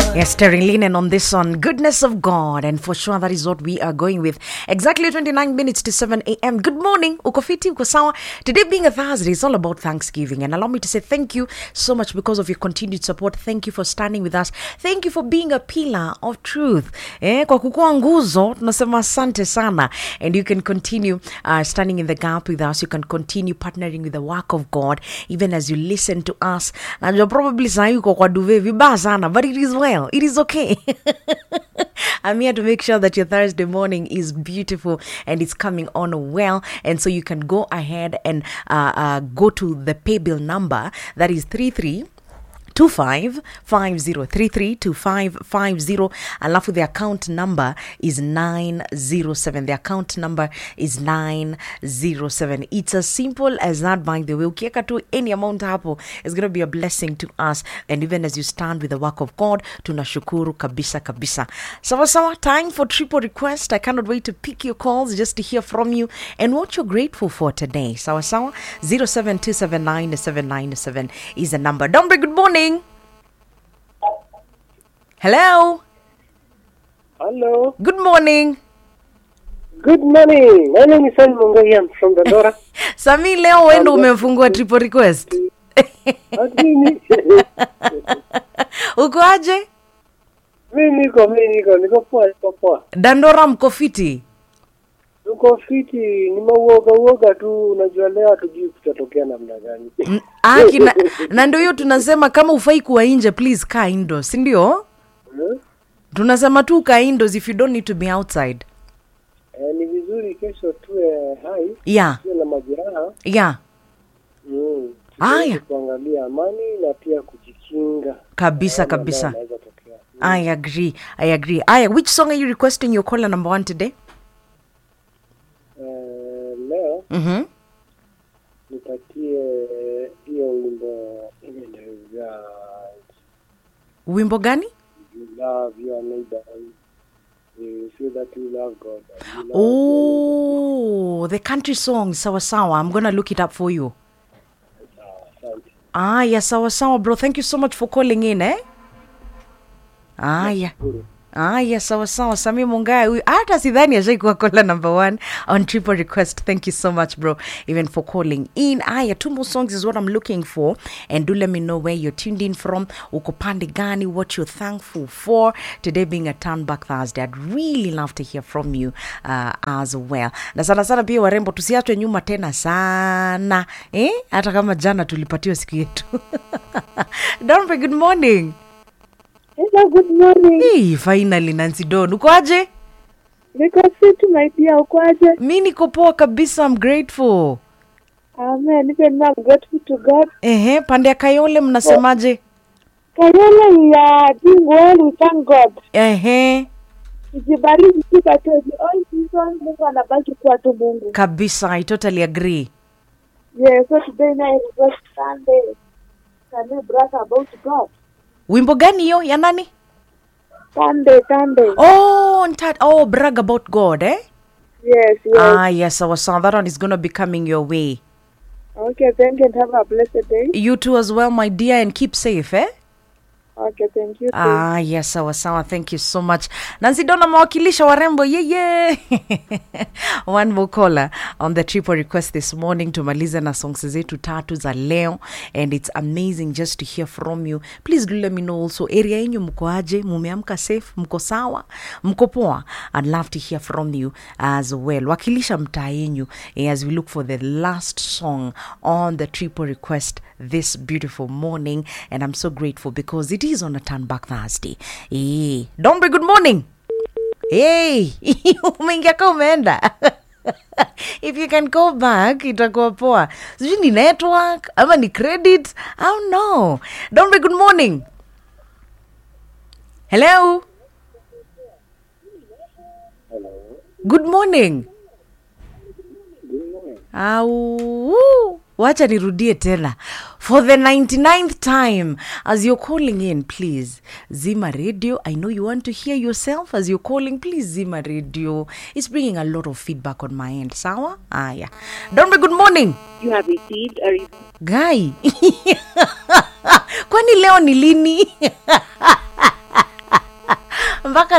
Yes, Terry Linen on this one. Goodness of God. And for sure, that is what we are going with. Exactly 29 minutes to 7 a.m. Good morning. Uko fiti, uko sawa. Today being a Thursday, it's all about Thanksgiving. And allow me to say thank you so much because of your continued support. Thank you for standing with us. Thank you for being a pillar of truth. Eh, kwa kukua nguzo, tunasema asante sana. And you can continue uh, standing in the gap with us. You can continue partnering with the work of God even as you listen to us. Najua probably saa uko kwa duve vibaya sana, but it is well. It is okay. I'm here to make sure that your Thursday morning is beautiful and it's coming on well. And so you can go ahead and uh, uh, go to the pay bill number that is 33 2550332550 alafu the account number is 907 the account number is 907 it's as simple as that by the way ukiweka tu any amount hapo is going to be a blessing to us and even as you stand with the work of god tunashukuru kabisa kabisa sawa sawa time for triple request i cannot wait to pick your calls just to hear from you and what you're grateful for today sawa sawa 07279797 is the number dombre good morning hello Hello. good morning Good morning. My name is Simon Mungai. I'm from Dandora. sami leo wendo umefungua triple request Lakini uko aje mi niko mi niko niko poa niko poa. dandora mko fiti Tuko fiti, nimeuoga uoga tu, unajua leo hatujui kutatokea namna gani. Mm, aki na, na ndio hiyo tunasema kama ufai kuwa nje please kaa indoors si ndio Hmm? tunasema tu kaa indoors if you don't need to be outside Eh, ni vizuri kesho tuwe hai, yeah tuwe na majeraha. yeah Mm. Aya. Tuweze kuangalia amani na pia kujikinga. kabisa Mambo ambayo kabisa yanaweza tokea. i agree i agree aya which song are you requesting your caller number one today Eh, leo mm-hmm. nipatie hiyo wimbo ile ndio wimbo gani you love your neighbor. You feel that you love God. and you love oh the country song sawa sawa i'm gonna look it up for you Asante. aya sawa sawa bro thank you so much for calling in eh aya aya sawa sawa sami mungaya huyu hata sidhani ashaikuwa kola number one on triple request thank you so much bro even for calling in aya two more songs is what i'm looking for and do let me know where you're tuned in from uko pande gani what you're thankful for today being a turn back thursday i'd really love to hear from you uh, as well na sana sana pia warembo tusiachwe nyuma tena sana eh? hata kama jana tulipatiwa siku yetu Dombe, good morning Hello, good morning. hey, finally nancy don uko aje Niko fit my dear, ukwaje? mi niko poa kabisa I'm grateful Amen. Even now I'm grateful to God. ehe pande ya kayole mnasemaje Kayole we are doing well, we thank God. ehe Tujibariki sifa tu. All season Mungu anabaki kuwa tu Mungu. kabisa i totally agree Yeah, so today night is just Sunday. Can we brag about God? wimbo gani hiyo ya nani Sunday, Sunday. oh, nta- oh brag about god eh Yes, yes. ah yes sawa sawa that one is gonna be coming your way Okay, thank you and have a blessed day. you too as well my dear and keep safe eh Okay, thank you. too. Ah, yes, sawa sawa. Thank you so much. Nancy Dona mawakilisha warembo. Yeah, yeah. One more caller on the triple request this morning tumalize na songs zetu tatu za leo and it's amazing just to hear from you. Please do let me know also area yenyu mko aje? Mumeamka safe? Mko sawa? Mko poa? I'd love to hear from you as well. Wakilisha mtaa yenyu eh, as we look for the last song on the triple request this beautiful morning and I'm so grateful because it is on a turn back Thursday. Eh, Dombe, good morning. Hey, umeingia ka umeenda if you can go back itakuwa poa sijui ni network ama ni credit i don't know dombe good morning hello good morning au wacha nirudie tena for the 99th time as you're calling in please zima radio i know you want to hear yourself as you're calling please zima radio it's bringing a lot of feedback on my end sawa aya donbe good morning You have received a re- guy kwani leo ni lini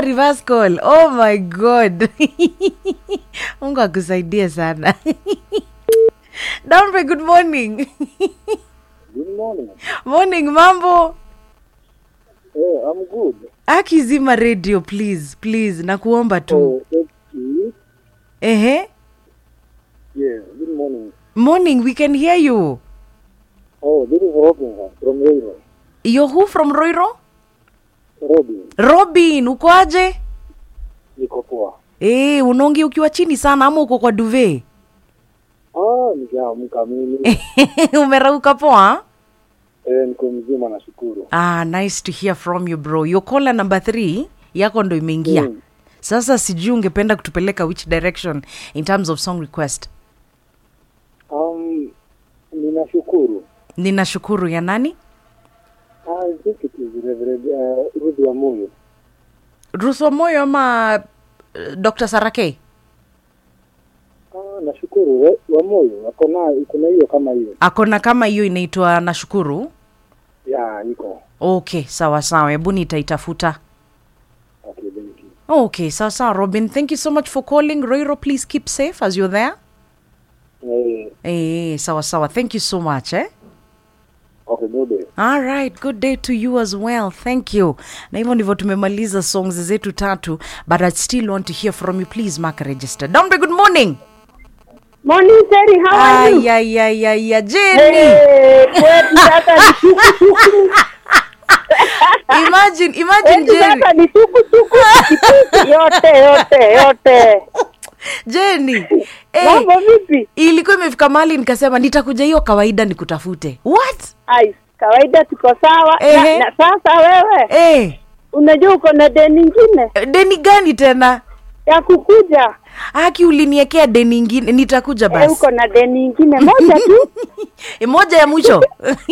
ah, reverse call oh my god mungu akusaidie sana dambe good morning Good morning. morning mambo Eh, I'm good. akizima radio please please nakuomba tu Oh, thank you. ehe Yeah, good morning. morning we can hear you Oh, this is Robin from Railroad. yo who from roiro Robin, robin ukoaje niko poa. e, unaongi ukiwa chini sana ama uko kwa duve Ah, nikiamka mimi. umerauka poa eh, niko mzima nashukuru. ah, nice to hear from you bro yo caller number 3 yako ndo imeingia Mm. sasa sijui ungependa kutupeleka which direction in terms of song request Um, ninashukuru. ninashukuru ya nani I think it is Reverend uh, Ruth wa Moyo. ruso moyo ama uh, dr sarake Ah, nashukuru Re- wa Moyo. Ako na iko na hiyo kama hiyo. akona kama hiyo inaitwa nashukuru Ya, iko. okay sawa sawa hebu nitaitafuta Okay, thank you. okay sawa sawa robin thank you so much for calling roiro please keep safe as you're there Eh, eh, sawa sawa thank you so much eh? okay, good day. All right, good day to you as well. Thank you. Na hivyo ndivyo tumemaliza songs zetu tatu, but I still want to hear from you. Please mark a register. Dombe, good morning. Morning, Terry. How are you? Ay, ay, ay, ay, ay, Jenny. Eh, kwetu sasa ni tukutuku. Imagine, imagine Kwetu Jenny. sasa ni tukutuku. Pikipiki, Yote, yote, yote. Jenny. Eh, Mambo vipi? ilikuwa imefika mahali nikasema nitakuja hiyo kawaida nikutafute. What? Ai, kawaida tuko sawa. Ehe. Na, na sasa wewe Eh, unajua uko na deni ingine deni gani tena? ya kukuja. Haki uliniekea deni ingine, nitakuja Eh, basi. uko na deni ingine moja tu. Eh, moja ya mwisho.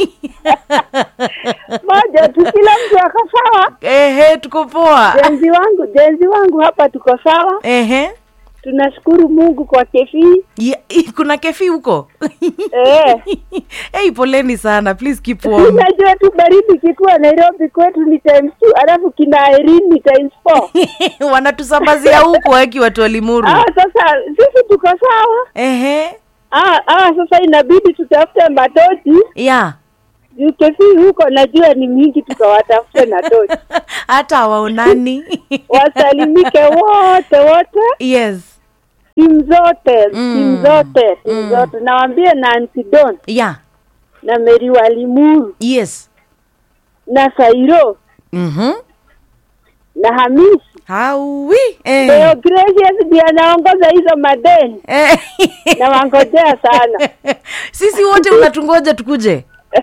moja tu, kila mtu ako sawa. Ehe, tuko poa. Jenzi wangu, jenzi wangu hapa tuko sawa. Ehe. Tunashukuru Mungu kwa kefi. Ya, kuna kefi huko Eh. hey, poleni sana please keep warm Unajua tu baridi kikuwa Nairobi kwetu ni times two, alafu kina Irene ni times four. wanatusambazia huko aki watu walimuru Ah, sasa sisi tuko sawa. ehe Ah, ah, sasa inabidi tutafute matochi ya juu kefi huko najua ni mingi, tukawatafute na tochi hata hawaonani wasalimike wote wote, yes timu zote Mm. timu zote timu Mm. zote, nawambie Nancy Don ya na Mary Walimuru yes na Sairo mhm na Hamisi hawi Leo eh. Gracious ndiye anaongoza hizo madeni Eh. na wangojea sana. sisi wote unatungoja tukuje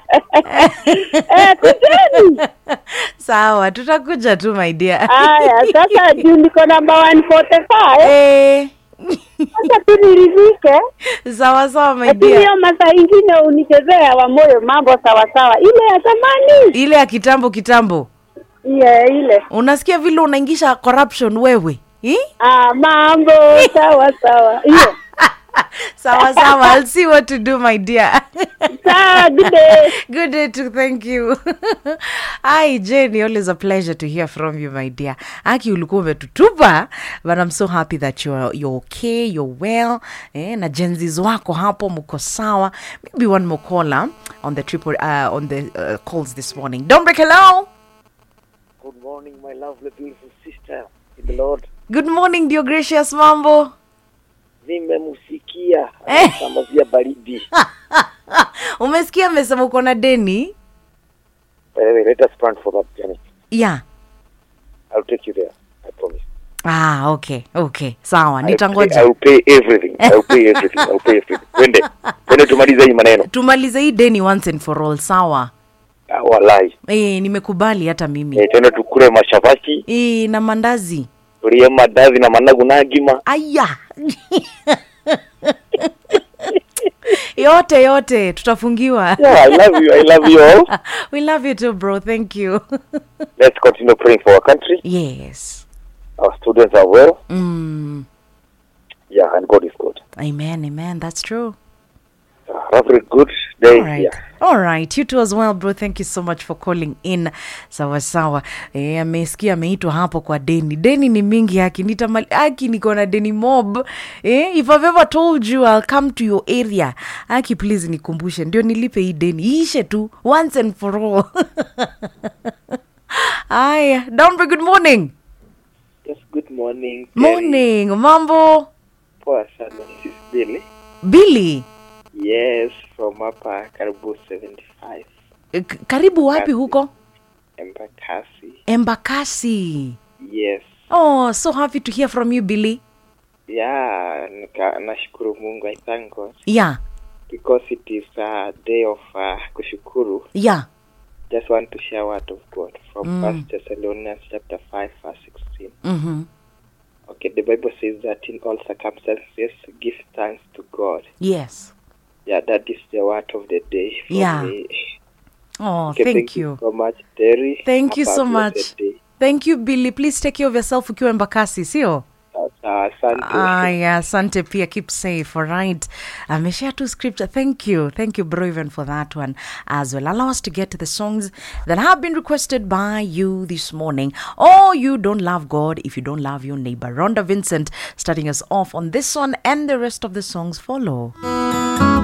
Eh, kujeni. sawa tutakuja tu my dear Haya, sasa juu niko namba 145 eh. sasa tu niridhike, sawa sawa my lakini dear hiyo masaa ingine unichezea wa moyo mambo sawa sawa, ile ya zamani ile ya kitambo kitambo ile ile unasikia vile unaingisha corruption wewe Hi? ah, mambo sawa sawa hiyo sawa sawa i'll see what to do my dear sawa. Good day. good day too thank you hi jenny always a pleasure to hear from you my dear aki ulikuwa umetutupa but i'm so happy that you're, you're okay you're well eh, na jenzis wako hapo mko sawa maybe one more caller on the triple uh, on the uh, calls this morning don't break hello Good morning, my lovely beautiful sister in the Lord. good morning dear gracious mambo Nimemusikia Eh. anasambazia baridi. umesikia amesema uko na deni By the way, let us plan for that journey. yeah I'll take you there. I promise. ah okay okay sawa I'll pay, nitangoja I'll pay everything. I'll pay everything. I'll pay everything. Twende. Twende tumalize hii maneno. tumalize hii deni once and for all sawa Ah, Wallahi. e, nimekubali hata mimi Eh, twende tukule mashabaki, e, na mandazi tulie madazi na managu na agima. aya yote yote tutafungiwa Yeah, I love you. I love you all. we love you too bro thank you Let's continue praying for our country. yes Our students are well. mm. Yeah, and God is good. amen amen that's true Ah, have a good day All right. yeah. All right. You too as well, bro. Thank you so much for calling in. Sawa sawa. Eh, amesikia ameitwa hapo kwa deni. Deni ni mingi haki. Nitamali haki niko na deni mob. Eh, if I've ever told you I'll come to your area. Haki please nikumbushe. Ndio nilipe hii deni. Iishe tu once and for all. Aya, Dombe, good morning. Yes, good morning. Morning. Mambo. Poa sana. This is Billy. Billy. Yes, from hapa karibu 75 eh, k- Karibu wapi huko? Embakasi. Embakasi. Yes. Oh, so happy to hear from you, Billy. Yeah, nika, nashukuru Mungu. I thank God Yeah, because it is a day of uh, kushukuru. yeah. Just want to share word of God from Mm. First Thessalonians chapter 5 verse 16. Mm-hmm. Okay, the Bible says that in all circumstances give thanks to God. Yes. Yeah, that is the word of the day. for Yeah. me. Oh, Okay, thank, you. so much, Terry. Thank you Have a so blessed much. day. Thank you, Billy. Please take care of yourself ukiwa Embakasi, sio? Sawa, sawa, Asante. Aya, asante pia. Keep safe, all right? Ameshare tu scripture. Thank you. Thank you, bro, even for that one as well. Allow us to get to the songs that have been requested by you this morning. Oh, you don't love God if you don't love your neighbor. Rhonda Vincent starting us off on this one, and the rest of the songs follow.